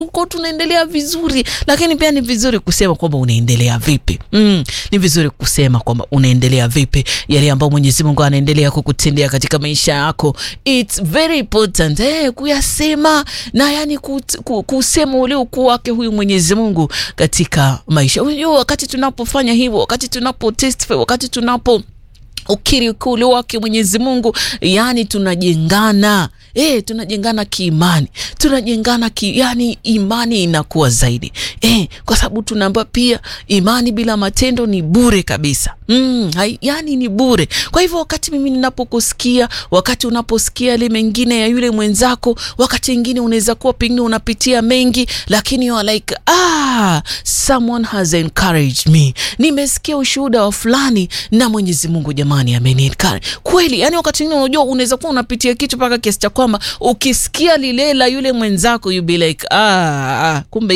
uko tunaendelea vizuri, lakini pia ni vizuri kusema kwamba unaendelea vipi. Mm, ni vizuri kusema kwamba unaendelea vipi, yale ambayo Mwenyezi Mungu anaendelea kukutendea katika maisha yako. It's very important eh, kuyasema na yani kut, ku, kusema ule ukuu wake huyu Mwenyezi Mungu katika maisha. Unajua, wakati tunapofanya hivyo, wakati tunapo testify, wakati tunapo ukiri ukuu wake Mwenyezi Mungu, yani tunajengana eh, tunajengana kiimani, tunajengana ki, yani imani inakuwa zaidi eh, kwa sababu tunaambiwa pia imani bila matendo ni bure kabisa. Mm, hai, yani ni bure. Kwa hivyo wakati mimi ninapokusikia, wakati unaposikia yale mengine ya yule mwenzako, wakati mwingine unaweza kuwa pengine unapitia mengi, lakini you are like ah, someone has encouraged me, nimesikia ushuhuda wa fulani na Mwenyezi Mungu jamani ameniencourage kweli. Yani wakati mwingine unajua unaweza kuwa unapitia kitu mpaka kiasi cha kwamba ukisikia lile la yule mwenzako you be like ah, ah kumbe